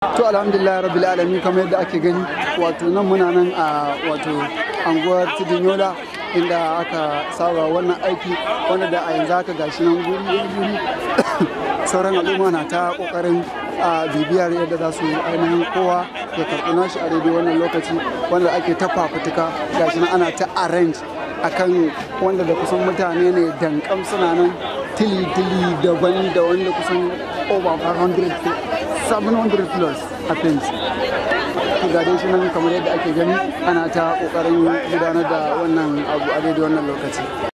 to alhamdulillah rabbil alamin kamar yadda ake gani wato nan muna nan a wato anguwar tudunyola inda aka saba wannan aiki wanda da a yanzu haka gashi nan guri guri sauran al'umma na ta kokarin a bibiyar yadda za su ainihin kowa ya karɓi nashi a daidai wannan lokaci wanda ake ta fafutuka gashi nan ana ta arrange akan wanda da kusan mutane ne dankam suna nan tili-tili daban da wanda kusan over 500 700 plus a fence to ga dai shi nan kamar yadda ake gani ana ta kokarin gudanar da wannan abu a daidai wannan lokaci